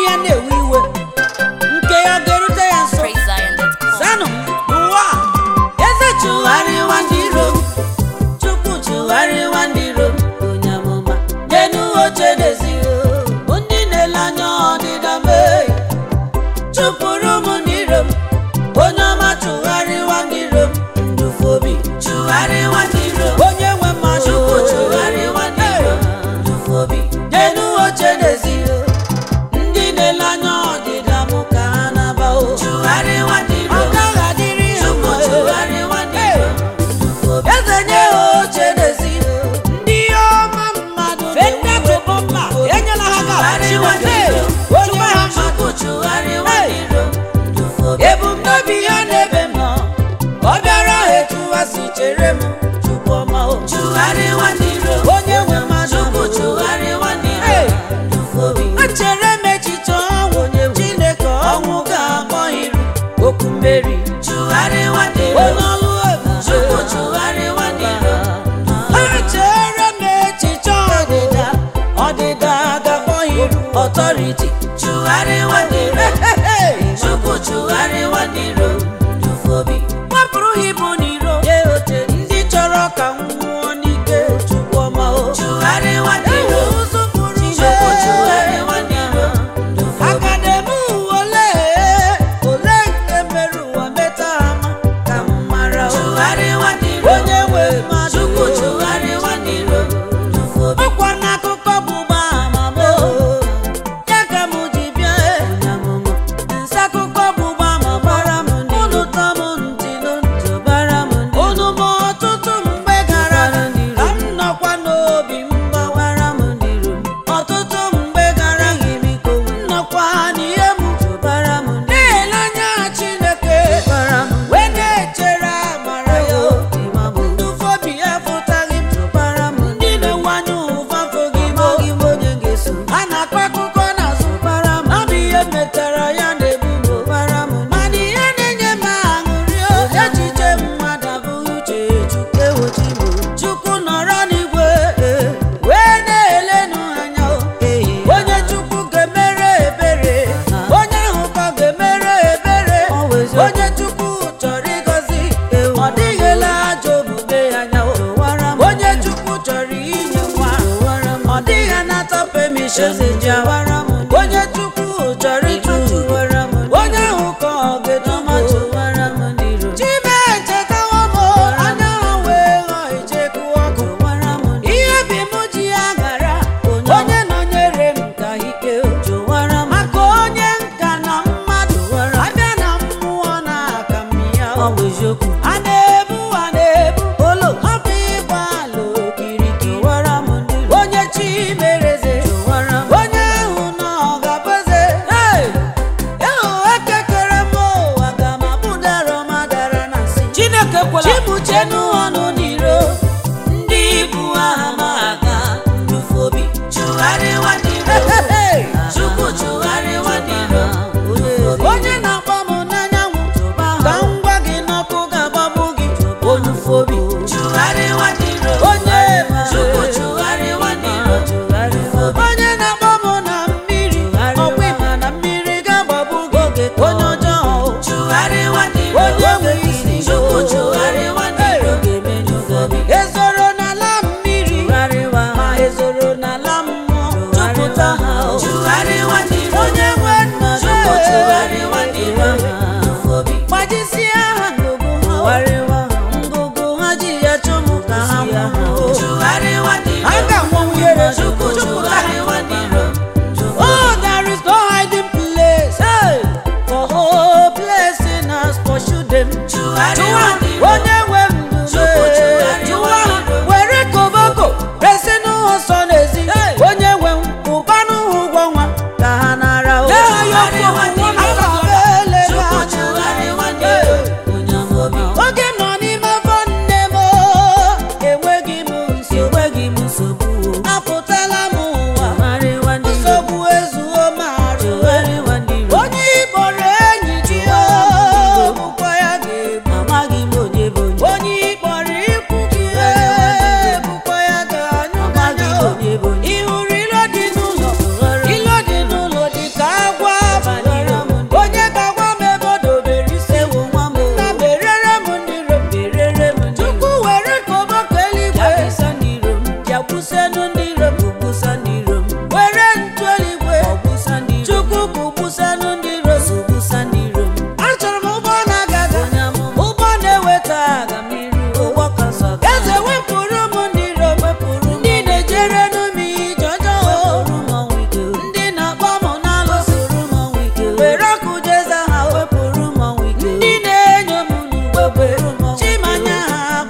ya na-ewe iwe nke ya ọ ga-erute ya nso PraiseZion.com. zanụ n'ụwa a, eze chụgharịwa ndị iro m chukwu chụgharịwa ndị iro m onye amụma n'enu oche n'eziro ndị na-ele anya ọdịda mee chụpụrụ m ndị iro m onye ọma chụgharịwa ndị iro m ndufobi chụgharịwa ndị iro m onye nwe mmasị chukwu chụgharịwa ndị iro m ndufobi n'enu oche n'eziro ndị na-ele anya ọdịda m ka ha na-aba o chụgharịwa ndị iro ọ gaghị adịrị ha mma chụgharịwa ndị iro eze nye ha oche n'ezi ndị ọma mmadụ fenda tụbọ mma enyela ha ga-achịwa onye ha mmadụ chụgharịwa ndị iro ebumnobi ya n'ebe m nọ ọ bịara ha etu ha si chere m chukwu ọma o chụgharịwa ndị iro onye nwe mmadụ bụ chụgharịwa ndị iro echere m echiche ọnwụ chineke ọnwụ ga-akpọ iru okwu mmeri chụgharịwa ndị iro onye ọlụ ebube chụgharịwa ndị iro echere m echiche ọdịda ọdịda ga-akpọ iru ọtọriti chụgharịwa ndị iro chukwu chụgharịwa ndị iro ndufobi wepụrụ ha ibu n'iro ndị chọrọ ka m nwụọ n'ike chukwu ọma o chụgharịwa ndị iro chukwu chụgharịwa ndị iro akademi ụwa ole ole nke mere ụwa meta ama ka m mara o chụgharịwa ndị iro onye nwe mmadụ chukwu chụgharịwa ndị iro ọkwa n'akụkọ bụ gbama m o ya ka m ji bịa nsakụkọ bụ gbama gbara m unu tọ m ntị n'ntị bara m unu ma ọtụtụ mgbe gara ka m nọkwa n'obi m gbawara m ọtụtụ mgbe gara m nọkwa n'ihe m na-ele anya Chineke wee na-echere amara ya ndụfobi ya fụtaghị m ndị na-enwanye ụva fụghị m a na-akọ akụkọ n'azụ ọ bụ ihe metara ya na-ebu m mana ihe na-enye m aṅụrị o, echiche mmadụ abụghị uche Chukwu ewochi m Chukwu nọrọ n'igwe eh, wee na-elenụ anya o. onye Chukwu ga-emere ebere onye ahụ ka ọ ga-emere ebere onye Chukwu chọrọ ịgọzi ọ dịghịla ajọ omume ya anya o. onye Chukwu chọrọ inye nwa ọ dịghị anata permission ji awara m onye Chukwu chọrọ ịtụtụ onye ahụ ka ọ ga-edomatụ chime echetawo m anya ha wee ghọọ icheku ọkụ ihe bi m ji ya gara onye nọnyere m ka ike maka onye nka na mmadụ abịa na mmụọ na aka m ya a na-ebu a na-ebu olo ọ bụ ịgba ala okirikiri onye chi mereze onye ahụ nọ ga-abụze ịhụ ekekere m ụwa ga ma bụdara madara na nsị chineke kwela chibuchenu ọnụ n'iro ndị ibu aha ma aga ndufobi chụgharịwa ndị iro chukwu chụgharịwa ndị iro onye na-akpọ m n'anyanwụ ka m gwa gị n'ọkụ ga-agbagbu gị onufobi chụgharịwa ndị iro onye chukwu chụgharịwa ndị iro onye na-akpọ m na mmiri ọkwa ịma na mmiri ga-agbagbu gị onye ọjọọ chụgharịwa ndị iro onye nwe isi chukwu chụgharịwa ndị iro ezoro n'ala mmiri ma ezoro n'ala mmụọ jupụta ha chụgharịwa ndị iro onye nwe nna chukwu chụgharịwa ndị iro gbajisie ha ngụgụ ha ngụgụ ha ji ya chụmụ ka ha nwụọ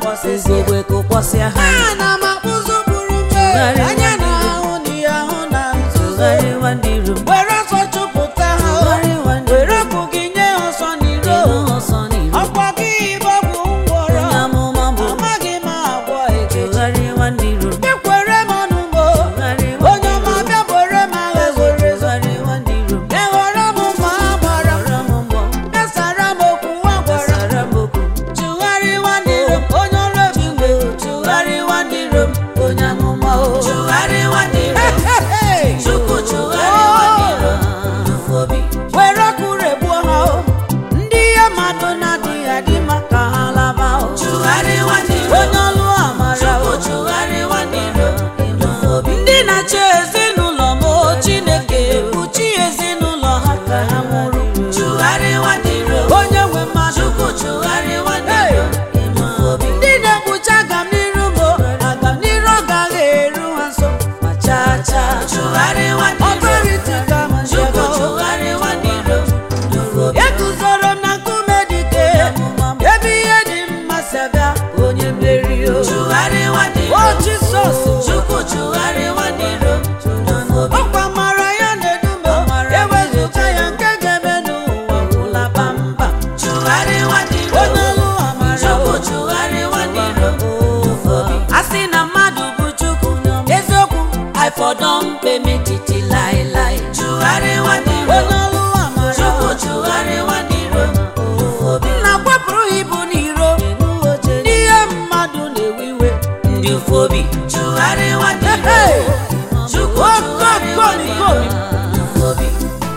kụkwasịsịa ugogbe kụkwasịa ha ana m akpụzụ buru mbe Tụgharịa anya na nwanne ahụ na ihe ahụ na nzuzo tụgharịwa ndị iro m were ọsọ chụpụta ha o. Tụgharịwa ndị were iro m ọkụ gị nye ha ọsọ n'iro ịnụ ọsọ n'iro ọkwa gị bụ ọgwụ ngwọrọ onye amụma bụ amaghị m agwọ ekechi tụgharịwa ndị iro m ekwere m ọnụ mo tụgharịwa onye ọma bịa bere m agha zoro ezo tụgharịwa ndị iro m eghọrọ m ma a gbara m gbara m mbọ kesara m okwu nwa gwara gbasara m okwu tụgharịwa ndị iro m onye ọrụ ebube tụgharịwa ndị iro m onye amụma o tụgharịwa ndị iro m chukwu tụgharịwa ndị iro m dufu obi were ọkụ regbuo ha o ndị ihe mmadụ na-adịghị adị maka ha laba o tụgharịwa ndị iro onye ọlụ amara chukwu o tụgharịwa ndị iro m dufu obi ndị na-achị ezinụlọ m o chineke kpuchi ezinụlọ ha ka ha nwụrụ tụgharịwa ndị iro m onye nwe mmadụ chukwu tụgharịwa ndị iro m dufu obi ndị na-ekpuchi agamniru m o agamniru agaghị eru ha nso ma chaa chaa tụgharịwa ndị iro m ọbarịtị ka ma chukwu nchebe o tụgharịwa ndị iro m dufu obi eguzoro m na nkume dike ebe ihe dị mma si abịa onye mmeri o tụgharịwa ndị iro o m jisọs chukwu tụgharịwa ndị iro m dufu obi ọkwa mara ya na-edu m ewezụga ya nke ga-eme n'ụwa gwụla bamba tụgharịwa ndị iro onye m ọlụ amara chukwu o tụgharịwa ndị iro m dufu obi a sị na mmadụ bụ chukwu eziokwu Ifọdọ mpe metiti laịlaị tụgharịwa ndị iro onye ọlụ amara chukwu o tụgharịwa ndị iro m dufu obi nna kwapụrụ ibu n'iro ndị ihe mmadụ na-ewe iwe ndị ufu obi tụgharịwa ndị iro Hey! chukwu tụgharịwa ndị iro m dufu obi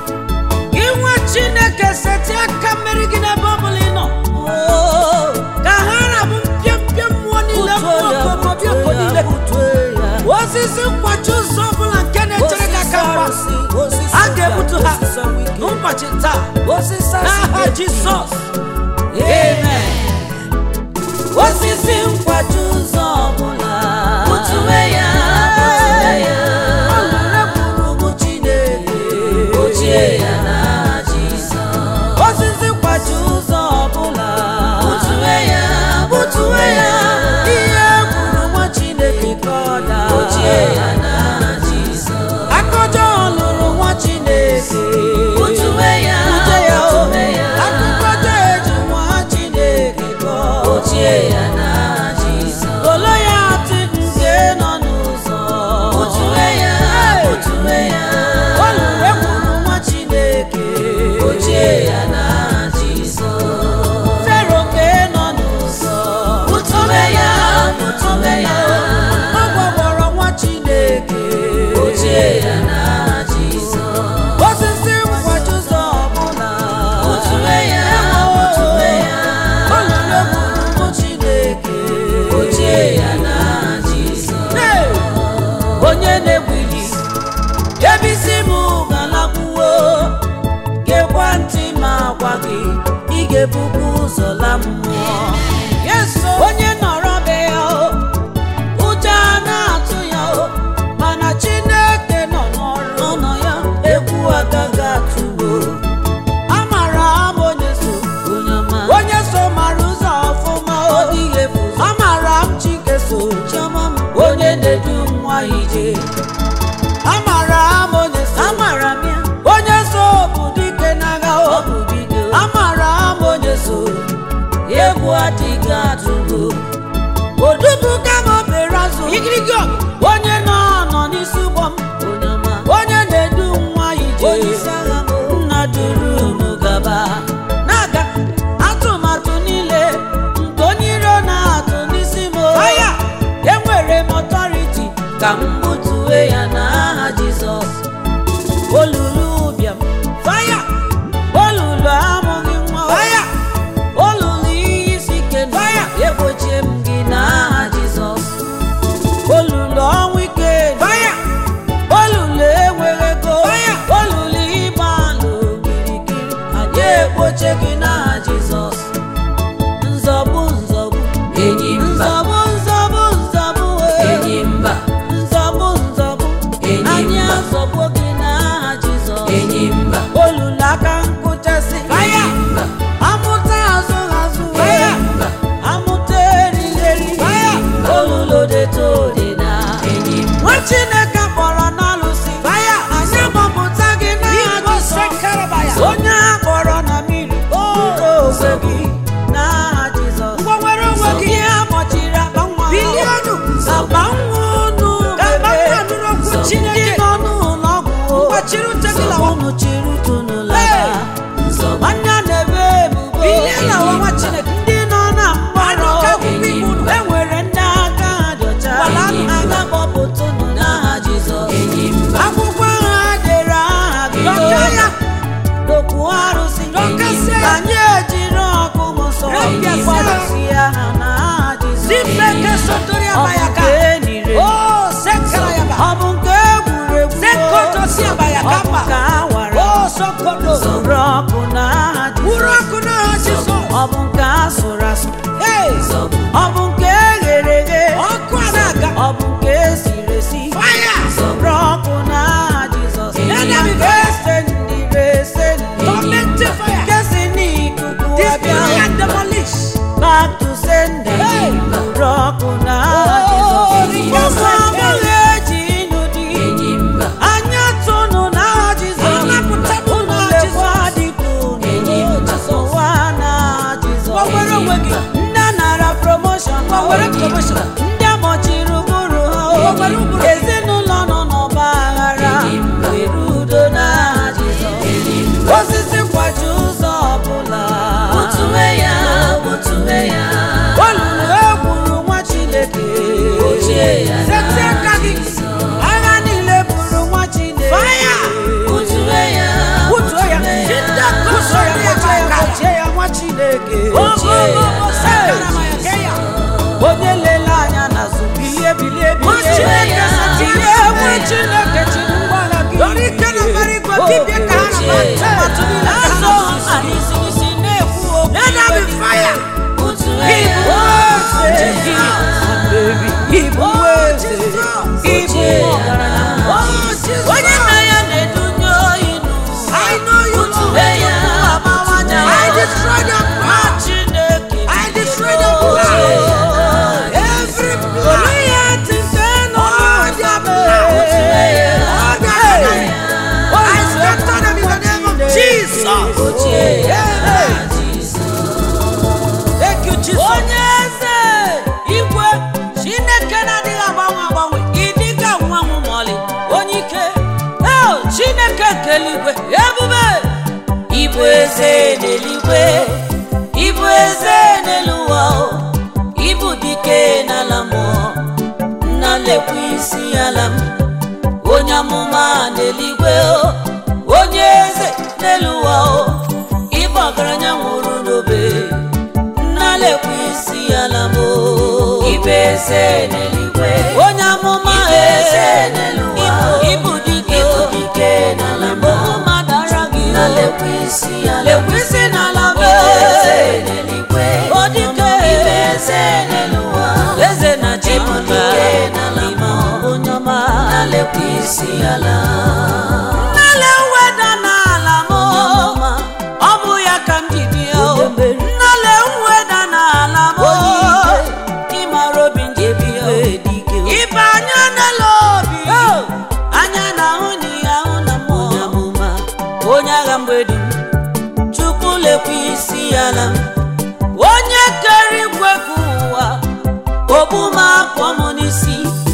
inwe chineke seti aka mmeri gị n'ebe ọ bụla ị nọ Oo, ka ha rabụ mpịampịa mmụọ niile mmụọ okomobịoko niile osisi nkwachi ụzọ ọbụla nke na-echere gị aka mgba a ga-egbutu ha n'ụbọchị taa n'aha jizọs amen osisi nkwachi ụzọ ọbụla Butuwe ya, butuwe ya. ọ nwere gburugburu chineke Ochie ya na Jizọs. osisi nkwachi ụzọ ọbụla Butuwe ya, butuwe ya. ihe kwuru nwa chineke ka ọ daa Ochie ya na Jizọs. akọjọ lụrụ nwa chineke Butuwe ya, Bute ya o butuwe ya. akụkọjọ eji nwa chineke kọọ Ochie ya na Jizọs. olo ya atị nke nọ n'ụzọ Butuwe ya, Hey! butuwe ya. ọ lụrụ ekwuru nwa chineke Ochie ya na Jizọs. fero nke nọ n'ụzọ Butuwe ya, butuwe ya. ọ gwagwọrọ nwa chineke Ochie ya na Jizọs. osisi nkwachi ụzọ ọbụla Butuwe ya, butuwe ya. ọ lụrụ ekwuru nwa chineke Ochie ya na Jizọs. Hey! onye na-egwili ebe isi m galakwuo gekwa ntị ma gwa gị ị ga-ebubu ụzọ la mmụọ onye nọrọ be ya o ụjọ a na-atụ ya o mana chineke nọ n'ọrụ nọ ya egwu agaghị atụwo amara m onye so Onye ọma. onye so mara ụzọ ọfụma o dịghị efu amara m chike so chiọma m onye na-edu nwa ije amara m onye so amara m ya onye so bụ dike n'agha o bụ dike amara m onye so egwu adịghị atụgo odubu kama obere azụ igirigi onye nọ nọ n'isi ụgbọ m Onye ọma. onye na-edu nwa ije nna duru unu gaba na-aga atụmatụ niile nke onye iro na-atụ n'isi m aya enwere m ọtọriti ka m butuwe ya n'aha jizọs olulu ụbịam faya olulu amụghị nwa faya olulu ihe isi ike faya egbochie m gị n'aha jizọs olulu ọnwụ ike faya olulu enweghị ego olulu ịgba alụ kirikiri anyị ekpoche gị n'aha jizọs nzọbụ nzọbụ Enyi mba. nzọbụ nzọbụ nzọbụ eh. Enyi mba. nzọbụ ọ bụ nke asụrụ asụ Hey! Zọbụ. ọ bụ nke eghere eghe Ọkụ a na-aga. ọ bụ nke esiri esi Fire! Sọrọ ọkụ n'aha Jizọs Enemy nke sendiri esendiri Tormented fire. nke si n'ikuku Destroy abịa and demolish. back to sender Hey! sọrọ ọkụ n'aha Oh, Jizọs Rikasa. ụmụ agbọghọ eji ịnụ di Enyi mba. anya tụnụ n'aha Jizọs Anapụta m unu n'aha lekwa dịka unu Enyi mba. ụwa n'aha Jizọs Gbanwere onwe gị. ndị nara promotion Gbanwere promotion. ndị amọchiri ụbụrụ ha Gbanwere ụbụrụ. ezinụlọ nọ n'ọgba aghara Enyi mba. were udo n'aha Jizọs Enyi mba. osisi kwaji ụzọ ọbụla Butuwe ya, butuwe ya. olulu egburu nwa Chineke Ochie ya na Setị aka gị. Jizọs. agha niile buru nwa Chineke Fire! Butuwe ya, Butuo ya. butuwe ya. Butuo ya, gbochie ya, gbochie ya nwa Chineke Ochie ya na Hey! onye lele anya n'azụ bilie bilie Nwa Chineke sị, bilie nwa Chineke chiri ngwala gị Dọrọ ike na mbara igwe, dibịa ka ha na-ama Ochie. atụmatụ niile ka ha Azọ na-atụ. ha n'isi n'isi na-ekwu okwu Let there be fire. Butuwe ya. Ibu eze gị, baby, ibu eze, ibu ọgaranya. Onye nna ya na-edunye oyi n'ụwa. I know you, Lord. Butuwe ya, amawanya. I destroy the Nwa power. Chineke I destroy the Ochie. blood. Every blood. Goliath nke nọ All their blood. Butuwe ya. All their Hey. enemy. I scatter them in the name of Jesus. Ochie ya na Hey. Jizọs. Thank you, Jesus. onye eze igwe chineke na-adịghị agbanwe agbanwe ịdịga nwa nwa mọlị onye ike eo chineke nke eluigwe ebube ịbụ eze n'eluigwe ịbụ eze n'elu ụwa o. ịbụ dike n'ala mmụọ nna lekwa isi ala m onye amụma n'eluigwe o onye eze n'elu ụwa o ịbụ ọgaranya nwụrụ n'obe nnalekwa isi ala m ibe eze n'eluigwe onye amụma Ibe eze n'elu ụwa. ịbụ dike Ịbụ dike n'ala m. ụma dara gị Nnalekwa isi ala m. lekwa isi n'ala m Ibe eze n'eluigwe. O dike. Ibe eze n'elu ụwa. eze na chi Ịbụ dike n'ala m. onye ọma Nnalekwa isi ala. nnale weda n'ala m ọ bụ ya ka m ji bịa o. nnale weda n'ala m ịmara obi m ji bịa o. ibe anya n'elu obi anya na-ahụ na ihe ahụ na mmụọ onye agha mgbedi m chukwu lekwa isi ala m onye kere igwe ka ụwa ogbu m akpọ m n'isi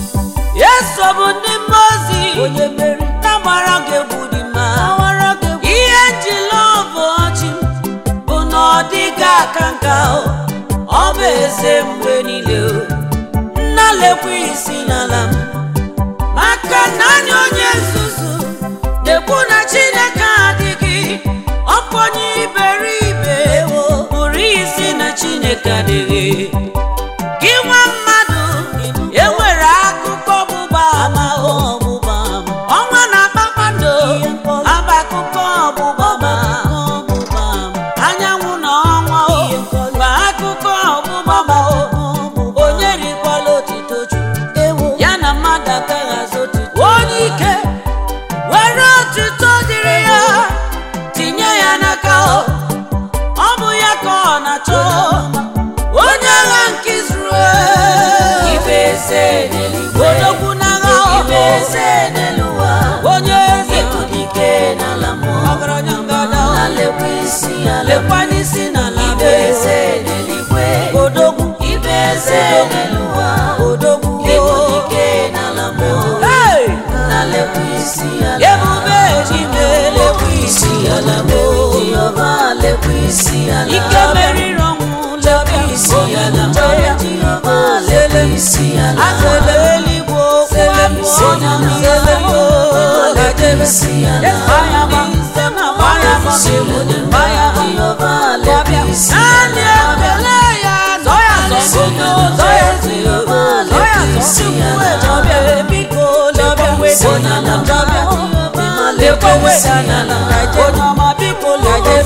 esobu ndị mmozi onye mmeri na-agbara gị egwu dị mma ihe njila ọbụ ọchị m bụ na ọ dịghị aka nka o. ọ bụ eze mgbe niile o. nna lekwa isi n'ala m maka naanị onye nzuzu na-ekwu na chineke adịghị ọkpọnye iberibe pụrụ isi na chineke adịghị gị nwa mmadụ enwere akụkọ ọgbụgba ama ọgbụgba ọnwa na kpakpando aba akụkọ ọgbụgba ama anyanwụ na ọnwa o gba akụkọ ọgbụgba ma o onye rikwala otito chukwu ya na mmadụ agaghị azụ otito onye ike were otito dịrị ya tinye ya n'aka o ọ bụ ya ka ọ na-achọ onye agha nke Izrel Ibe eze n'eluigwe. odogwu n'agha Ibe eze n'elu ụwa. onye eze Ịbụ dike n'ala mmụọ. ọgaranya ngada Nnalekwa isi ala m. lekwa n'isi n'ala Ibe eze n'eluigwe. odogwu Ibe eze n'elu ụwa. odogwu Ịbụ dike n'ala mmụọ. Hey! Nnalekwa isi ala. ebube ejime lekwa isi ala m Jehova lekwa isi ala. ike meriri ọnwụ lekwa isi ala m Jehova lekwa isi ala. azele eluigwe okwu abụ onye amụma Lekwa isi ala. Bayama, bayama, bayama. Jehova lekwa isi Naanị ala. ekele ya zọ ya zọ onye ụzọ ya Jehova zọ ya lekwa zọ isi chukwu ala. ejọbịa biko lekwa weda n'ala jọbịa lekwa weda n'ala onye ọma biko lekwa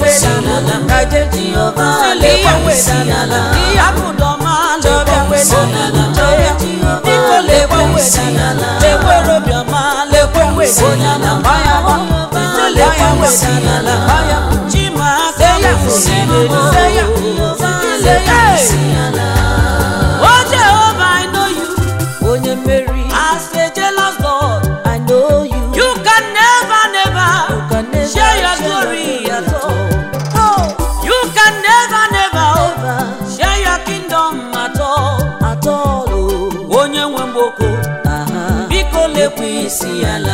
isi ala kaje Jehova lekwa lekwa isi ala ihe abụdọma lekwa isi ala Jehova biko lekwa lekwa isi ala lekwa obiọma lekwa Onye ala gbaya ise lekwa isi ala chima aka ya isi se ya se ya isi ala o Jehova I know you onye mmeri as a jealous God I know you you can never never share your glory at all oh you can never never share your kingdom at all at all onye nwe mgboko biko lekwa isi ala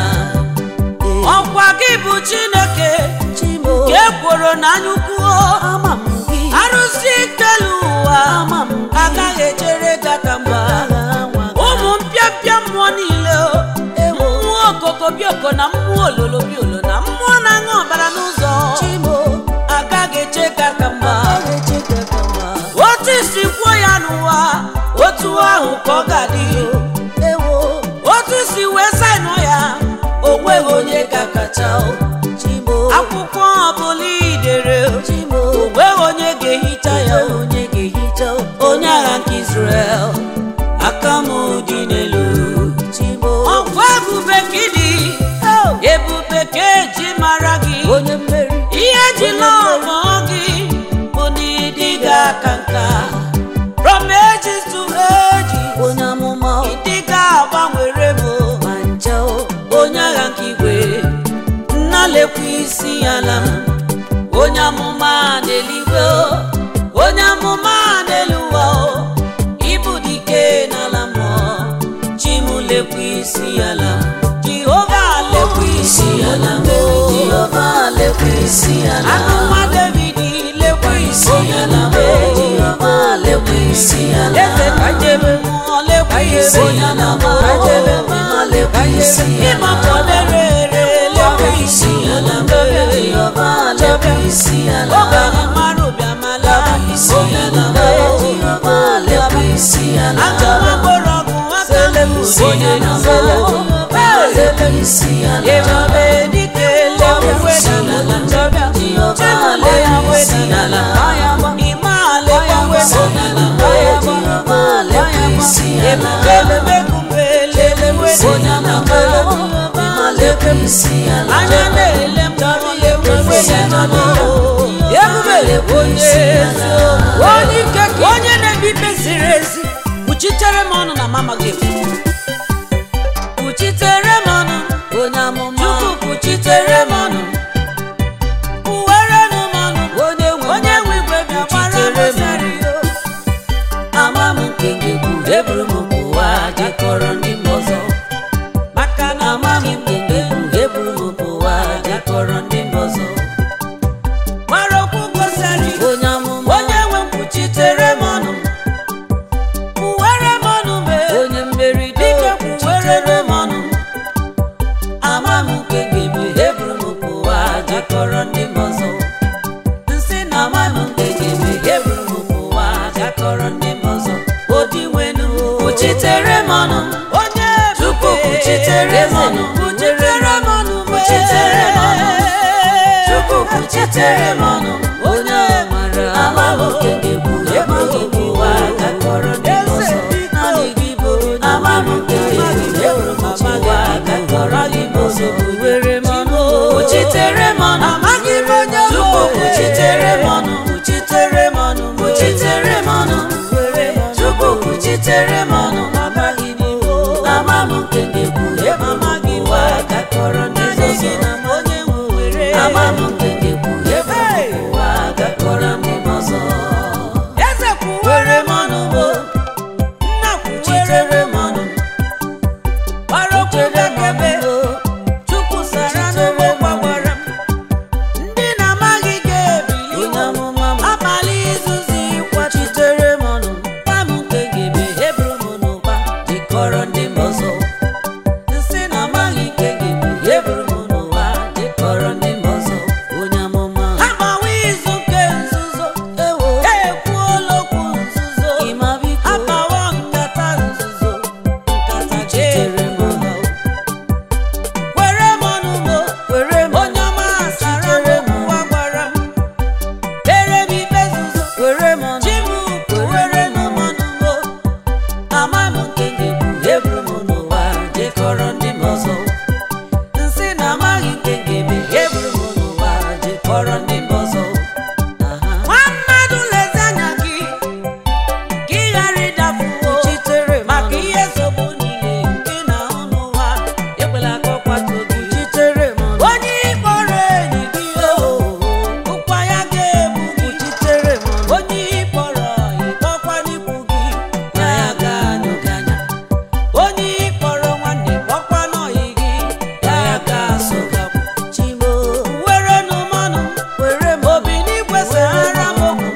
ọkwa gị bụ Chineke ka ekworo n'anya ukwu arụsị kelu ụwa agaghị echere gị aka mgba ụmụ mpịapịa mmụọ niile o, mmụọ okoko bioko na mmụọ ololo biolo na mmụọ na-aṅụ ọbara n'ụzọ agaghị eche gị aka mgba otu isi kwuo ya n'ụwa otu ahụ ka ọ ga-adị otu isi wee saịnụ ya o nweghị onye ga-akacha o. akwụkwọ ọbụla idere o nweghị onye ga-ehicha ya o. onye agha nke Israel aka m dị n'elu ọkwa ebube ka ịdị ebube ka eji mara gị ihe ji lọmọ gị bụ na ịdị ga-aka nka from ages to ages ịdị ga-agbanwere m onye agha nke igwe nna lekwa isi ala m onye amụma n'eluigwe o, onye amụma n'elu ụwa o, ịbụ dike n'ala mmụọ chi m lekwa isi ala m jehova lekwa isi ala m o. Jehova lekwa isi ala anụ nwa david lekwa isi ala m o. Jehova lekwa isi ala eze ka jebe mmụọ lekwa isi ala m o. Jehova lekwa isi ala ịmapụlere ere lekwa isi ala m o. Jehova lekwa isi ala obenye mara ụbịamala isi ala m o. Jehova lekwa isi ala achọrọ mgbọrọgwụ aka m onye na-azọ lekwa isi ala ebube dike lekwe n'ala chọbịa chebule ya wedi n'ala ime ala lekwe n'ala Jehova lekwa isi ala ebube kumbe lekwe n'ala Jehova lekwa isi ala anya na-ele m chọrọ lekwe n'ala ebube onye ezi onye ike ka onye na-ebi ikpe ziri ezi kpuchitere m ọnụ na mama gị kpuchitere m ọnụ onye amụma chukwu kpuchitere m ọnụ kpuwere m ọnụ onye nwe onye nwe igwe bịa gbara m sari ama m nke ngegbu eburu m ụwa jekọrọ ndị m ọzọ maka na ama m nke ngegbu eburu m ụwa jekọrọ ndị m ọzọ gbara okwu gosari onye amụma onye nwe m kpuchitere m ọnụ kpuwere m ọnụ mee onye mmeri dike kpuchitere m ọnụ ama m nke ngegbu eburu m ụwa jekọrọ ndị m ọzọ nsị na ama m nke ngegbu eburu m ụwa jekọrọ ndị m ọzọ odi nwenu kpuchitere m ọnụ onye chukwu kpuchitere m ọnụ kpuchitere m ọnụ kpuchitere m ọnụ chukwu kpuchitere m ọnụ onye mara ama m nke ngegbu eburu m ụwa jekọrọ ndị m ọzọ naanị gị bụ ama m nke ngegbu eburu m ụwa jekọrọ ndị m ọzọ were m ọnụ kpuchitere m ọnụ amaghị m onye chukwu kpuchitere m ọnụ kpuchitere m ọnụ kpuchitere m ọnụ chukwu kpuchitere m ọnụ amaghị m ama m nke ngegbu ebe amaghị ụwa gakọrọ ndị ọzọ ama m nke ngegbu ebe ụwa gakọrọ ndị ọzọ eze kwuwere m ọnụ bụ nna kwuchitere m ọnụ gbara okwu n'ekebe chukwu sara n'ụgbọ gbawara m ndị na-amaghị ga-ebili abalị izuzi kwachitere m ọnụ gwa m nke gebe eburu m n'ụba jikọrọ ndị m ọzọ nsị na amaghị nke gebe eburu m n'ụwa jikọrọ ndị m ọzọ onye amụma agbawa izu nke nzuzo ekwuola okwu nzuzo agbawa nkata nzuzo ama m nke ga-ekwu eburu m n'ụwa jekọrọ ndị m ọzọ nsị na amaghị nke ga-eme eburu m n'ụwa jekọrọ ndị m ọzọ Aha. nwa mmadụ lezi anya gị ka ị ghara ịdafuo Chitere m maka ọnụ. ihe nsogbu niile nke ị na-ahụ n'ụwa ekwela ka ọ kwatuo gị Chitere m ọnụ. onye ịkpọrọ enyi gị o ụkwa ya ga-egbu gị Chitere m ọnụ. onye ịkpọrọ ịkpọkwa n'ikwu gị na ya ga-anyụ gị anya onye ịkpọrọ nwanne kpọkwa n'ọyị gị na ya ga-asụ gị akwụ chimo were n'ụmọnụ were m obi n'igwe sahara m okwu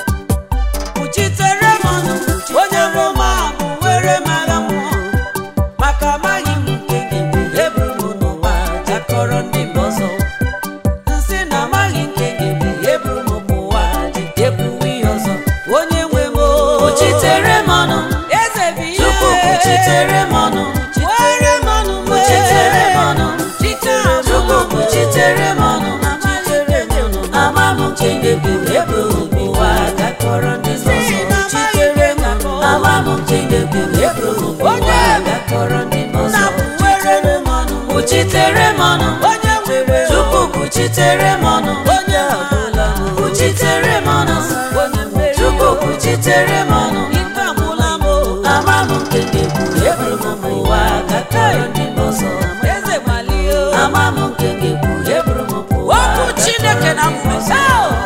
kpuchitere m ọnụ onye roma bụ were m agha mmụọ maka amaghị m nke ga-egbu eburu m n'ụwa jakọrọ ndị mba ọzọ nsị na amaghị nke ga-egbu eburu m pụwa jekwuwe ihe ọzọ onye nwe m o Kpuchitere m ọnụ. eze bụ ihe Chukwu kpuchitere m ọnụ. were m ọnụ m Kpuchitere m ọnụ. chitere m Chukwu ọnụ. kpuchitere m ọnụ. Chitere m ọnụ. ama m nke ga-ekwu eburu m ụwa gakọrọ ndị m ọzọ Chitere m ọnụ. ama m nke ga-ekwu eburu m ụwa gakọrọ ndị m ọzọ were m ọnụ kpuchitere m ọnụ onye nwere Chukwu kpuchitere m ọnụ onye ọbụla kpuchitere m ọnụ onye nwere Chukwu kpuchitere m ọnụ ike agwụla m o. ama m nke ga-ekwu eburu m ụwa gakọrọ ndị m ọzọ eze gbalie o. ama m nke ga-ekwu eburu m ụwa okwu chineke na mmụta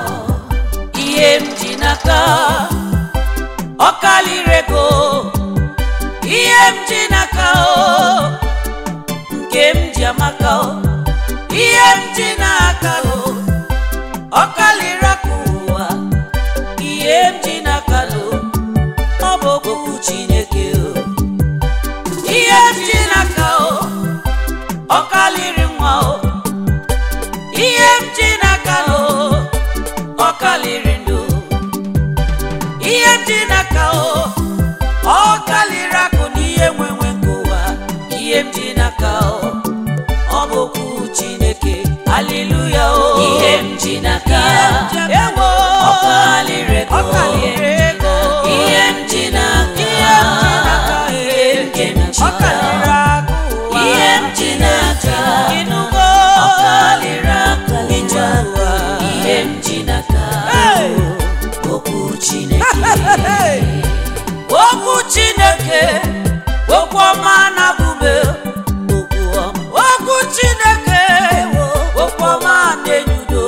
ihe m ji n'aka ọ kalịrị ego ihe m ji n'aka o nke m ji amaka o ihe m ji n'aka o ọ kalịrị aka ụwa ihe m ji n'aka o ọ bụ okwu chineke o ihe m ji n'aka o ọ kalịrị nwa o ihe m ji n'aka o ọ kalịrị ndụ ihe m ji n'aka o ọ kalịrị akụ na ihe nwenwe nke ụwa ihe m ji n'aka o ọ bụ okwu chineke aliluya o ihe m ji n'aka ewo ọ kalịrị ego ọ kalịrị ego ihe m ji n'aka ihe m ji n'aka ihe nke m ji ọ kalịrị n'aka akụ ụwa ihe m ji n'aka ịnụgo ọ kalịrị aka ije ụwa ihe m ji n'aka Hey! okwu Chineke Hey! okwu chineke okwu ọma na-abụbe okwu ọma okwu chineke okwu ọma na-enye udo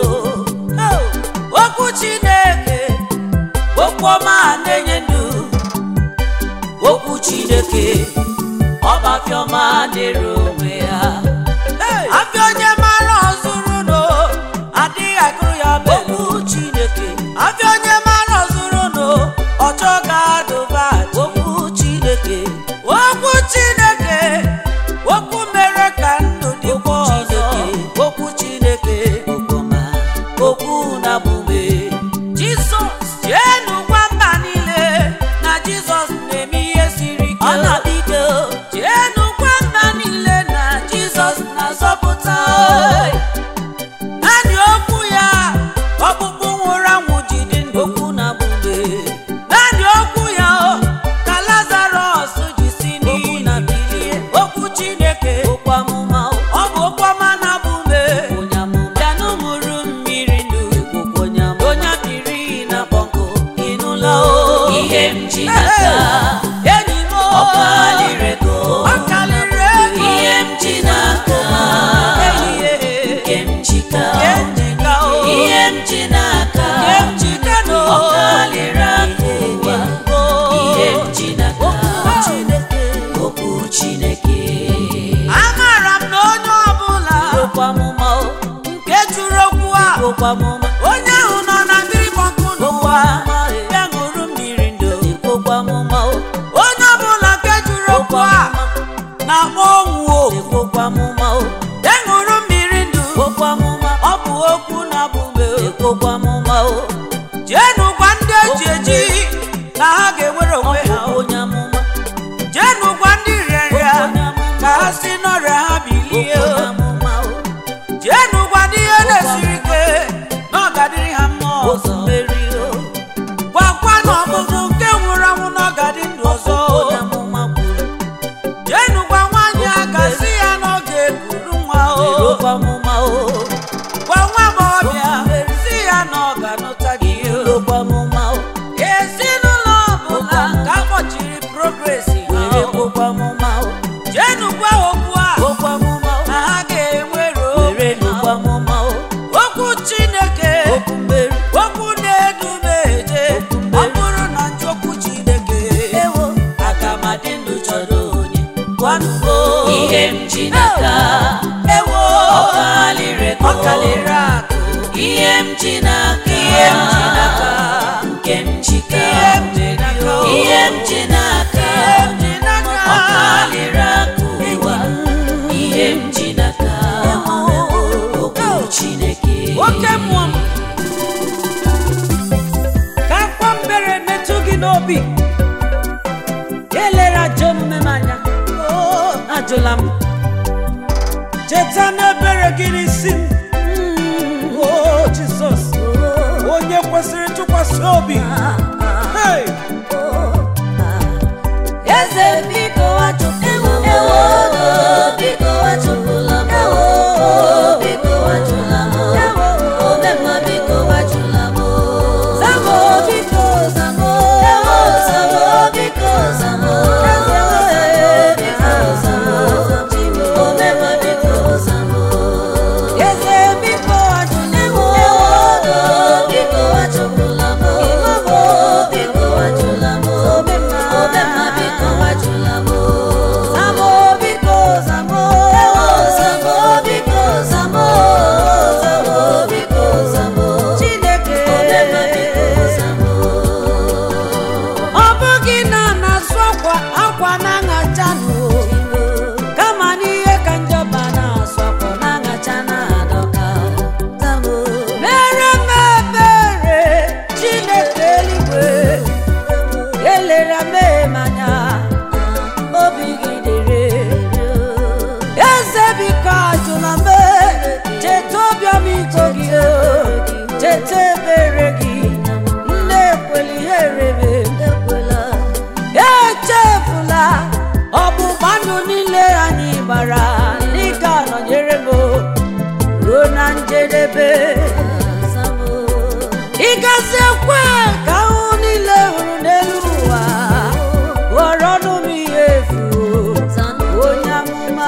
okwu chineke okwu ọma na-enye ndụ okwu chineke ọbafiọma dịrị onwe ya afịa onye mara ọzụrụ no adịghị agụrụ ya bụ okwu chineke afịa onye mara ọzụrụ no ọchọ ga-adụba okwu chineke okwu chineke okwu mere ka ndụ dịkwa ọzọ okwu chineke okpoma okwu na-abụbe jizọs jeenu gwa mba niile na jizọs na-eme ihe siri ike ọ na-adịte jeenu gwa mba niile na jizọs na-azọpụta naanị okwu ya ọkpụkpụ nwụrụ anwụ ji dị ndụ okwu na-abụbe naanị okwu ya o, ka lazarọs ji si n'iyi na bilie okwu chineke okwu amụma o, ọ bụ okwu ọma na-abụbe onye amụma bịanụ mụrụ mmiri ndụ onye biri na bọnkụ ịnụla o ihe m ji n'aka enyi m o, ọ kalịrị ego ọ kalịrị ego ihe m ji n'aka ehihie nke m ji ka nke m ji ka o ihe m ji n'aka nke m ji ka no ọ kalịrị aka ụwa ihe m ji n'aka okwu Chineke amara m na onye ọbụla okwu amụma o, nke jụrụ okwu a okwu amụma onye ahụ nọ na mmiri gbọnkụ n'ụwa ya ṅụrụ mmiri ndụ okwu amụma o. onye ọbụla nke jụrụ okwu a na-akpọ ọnwụ o okwu amụma o. ya ṅụrụ mmiri ndụ okwu amụma ọ bụ okwu na-abụbe okwu amụma o jeenu gwa ndị eji eji na ha ga-enwere onwe ha onye amụma jeenu gwa ndị rịarịa ka ha si n'ọrịa ha bilie jeenu gwa ndị ihe na-esiri ike na ọ ga-adịrị ha mma ọzọ anụgo ihe m ji n'aka ewo ọkalịrị ego ọkalịrị akụ ihe m ji n'aka ihe m ji n'aka nke m ji ka ihe m ji n'aka ihe m ji n'aka ihe m ji n'aka ọkalịrị akụ ụwa ihe m ji n'aka okwu Chineke oke mmụọ m ka akwa mbere metụ gị n'obi elere ajọ omume m anya Oo, ajụla m cheta n'ebere gị n'isi m o jizọs onye kwesịrị ntụkwasị obi Hey! eze biko achụpụla m ewo biko achụpụla m ewo biko achụla m omemma biko achụla m zamo biko zamo ewo zamo biko zamo biko zamo omemma biko zamo eze biko achụla m ewo biko achụpụla m ewo biko achụla m omemma omemma biko achụla m zamo biko zamo ewo zamo biko zamo zamo biko zamo Chineke omemma biko zamo ọ bụghị na a na-asụ akwa akwa na-aṅacha nụ kama n'ihe ka njọba na-asụ akwa na-aṅacha na-adọka mere m ebere Chineke eluigwe elere m anya obi gị dịrị eze biko ajụla m cheta obiọma iko gị o, cheta ebere gị nne ekweli ihe erebe echefula ọgbụgba ndụ niile anyị gbara dịka nọnyere m ruo na njedebe ịgazi ekwe ka ahụ niile hụrụ n'elu ụwa ghọrọ ọnụ m ihe efu onye amụma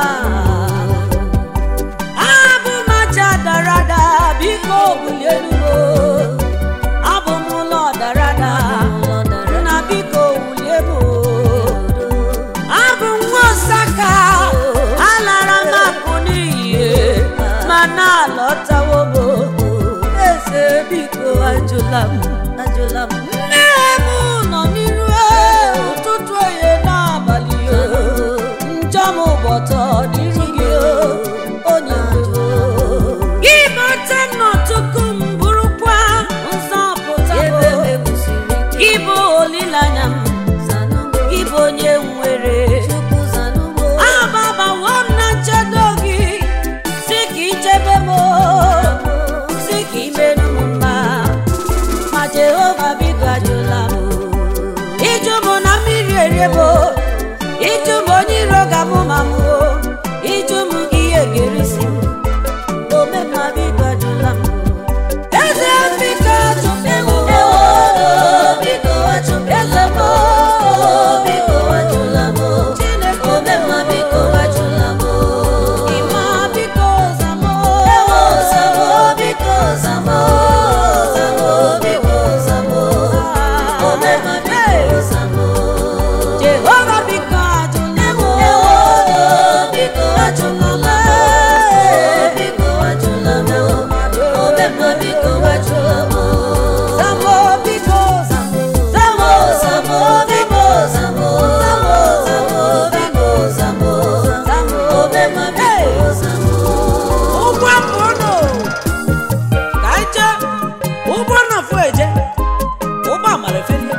abụ m aja dara ada biko bulie elugo abụ m ụlọ dara ada nna biko wulie m abụ m nwa osaka alara m akụ n'iyi ma na-alọtawo m eze biko ajụla m ajụla m nne m nọ n'iru ụtụtụ oye n'abalị njọ m ụbọtọ n'iru gị onye ndu gị bata n'ọtụkụ m bụrụkwa nzọpụta m ebe m egwusiri ike gị bụ olileanya m zanụgo gị bụ onye nwere chukwu zanụgo ababawo m na nchedo gị si ka ichebe m si ka imerụ m mma ma jehova biko ajụla m ịjụ m na mmiri erie m ịjụ m onye iro ga-amụ ma m ịjụ m ihe ga-erisi m omemma biko ajụla m eze biko ajụla m biko achụpụla eze m biko achụla m Chineke omemma biko achụla m ịma biko zamọ ewo zamo biko zamo zamo biko zamo omemma biko zamo Jehova biko ajụla m ewo biko achụpụla m biko achụla m omemma biko achụla m zamọ biko zamọ Zamo, zamo, biko, zamo, zamo, zamo, biko, zamo, zamo, obema, biko, zamo. ụgbọ mbụnụ ka anyị jee ụgbọ nọfụ eje ụgbọ amara felie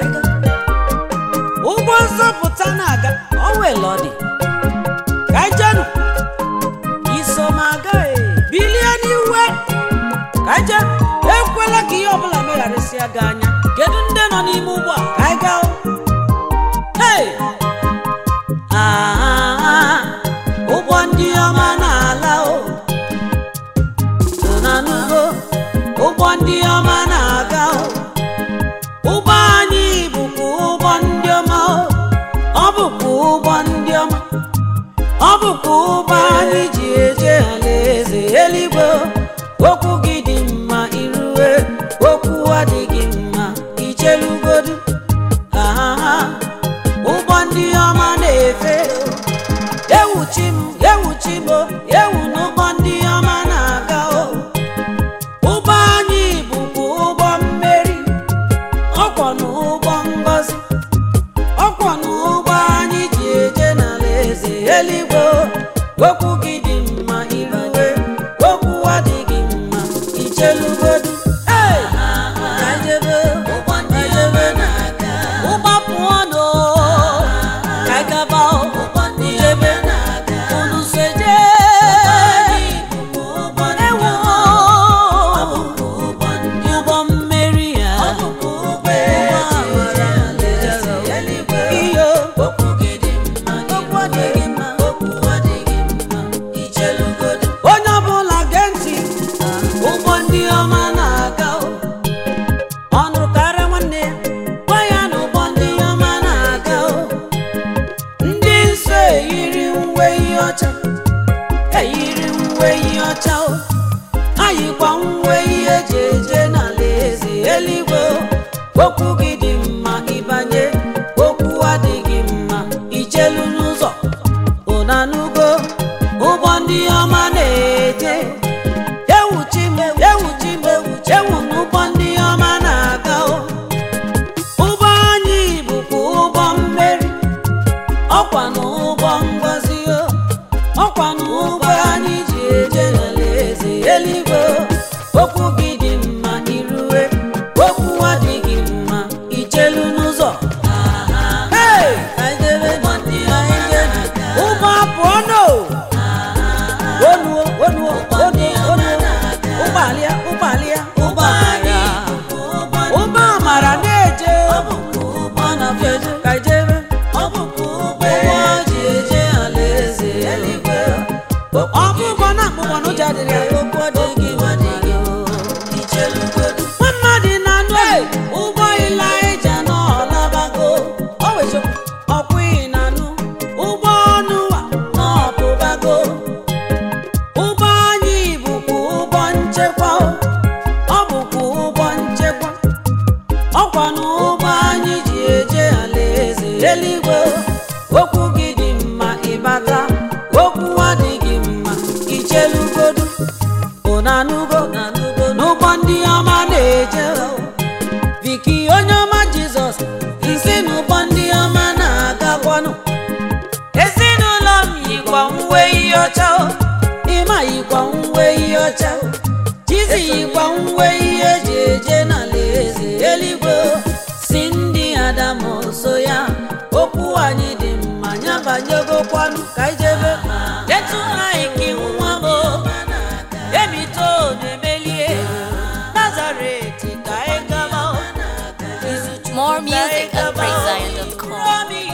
ụgbọ nzọpụta na-aga ọwele ọ dị ka anyị jenụ iso m aga e, bilie n'iwe ka anyị jee ekwela ka ihe ọbụla megharịsịa gị anya kedu ndị nọ n'ime ụgbọ a ka anyị gaa hey! Ah, ụgbọ ndị ọma na-ala o nanugo ụgbọ ndị ọma na-aga o ụgbọ anyị bụkwa ụgbọ ndị ọma o ọ bụkwa ụgbọ ndị ọma ọ bụkwa ụgbọ anyị ji eje alaeze eluigwe o. okwu gị dị mma irue okwu adịghị mma ichelugodu ahaha ụgbọ ndị ọma na-efe ewuchi m ewuchi m ewu n'ụgbọ ndị ọma na-aga o ụgbọ anyị bụkwa ụgbọ mmeri ọkwọ n'ụgbọ ngọzi ọkwọ n'ụgbọ anyị ji eje n'ala eze eluigwe o. okwu gị dị mma iruwe okwu adịghị mma ichelugodu Hey! Ka anyị jebe, ụgbọ ndị ka anyị ọma jebe. na-aga ụgbọ pụọ nụ ka anyị gaba o. ụgbọ ndị jebe ọma na-aga unu seje anyị bụkwa ụgbọ ndị ewo ọma ọ bụkwa ụgbọ ndị ụgbọ mmeri ya ọ bụkwa ụgbọ eji alaeze eluigwe iyo okwu gị dị mma Okwu adịghị mma. okwu adịghị mma ichelugodu onye ọbụla gee ntị ụgbọ ndị ọma na-aga o. ọnụ karịa nwanne ya gwa ya na ụgbọ ndị ọma na-aga o. ndị nsọ eyiri uwe ihe ọcha eyiri uwe ihe ọcha o ha yikwa uwe ihe eji eje n'ala eze eluigwe o. okwu gị dị mma ịbanye okwu adịghị mma ichelu n'ụzọ ụnanugo ụgbọ ndị ọma na-eje ewuchi m ewuchi m ewu n'ụgbọ ndị ọma na-aga o ụgbọ anyị bụkwa ụgbọ mmeri ọkwa na ụgbọ ngọzi o ọkwa na ụgbọ anyị ji eje n'alaeze eluigwe o. okwu gị dị mma iruwe okwu adịghị mma ichelu n'ụzọ Hey! Anyị jebe, anyị jebe. ụgbọ apụọ no onuo onuo onuo onuo ụgbọalia ụgbọalia ụgbọamara ụgbọ amara na-eje ọ na-feje ka ijebe ụgbọ ji eje alaeze eluigwe ọ bụ ụgbọ na akpụkpọ na ụjọ adịrị ya okwu adịghị ichelugodu nwa mmadụ na-anụ ụgbọ ilaija n'ọlabago o wezo ọkwụghị na-anụ ụgbọ ọnụwa n'ọpụbago ụgbọ anyị bụkwa ụgbọ nchekwa o. ọ bụkwa ụgbọ nchekwa ọkwa na ụgbọ anyị ji eje alaeze eluigwe o. okwu gị dị mma ịbata okwu adịghị mma ichelugodu ụnanugo n'ụgbọ ndị ọma na-eje o. Viki onye ọma Jizọs isi n'ụgbọ ndị ọma na-agakwanụ ezinụlọ m yikwa uwe ihe ọcha o ịma yikwa uwe ihe ọcha o Chizi yikwa uwe ihe eji eje n'ala eze eluigwe o. si ndị Adamu so ya okwu anyị dị mma ya banyegokwanụ ka ijebe detu anyị ka nwa m o. emito na-emelie Nazaret ka anyị gaba o. Izuchukwu More ka anyị music at gaba o. PraiseZion.com. Romi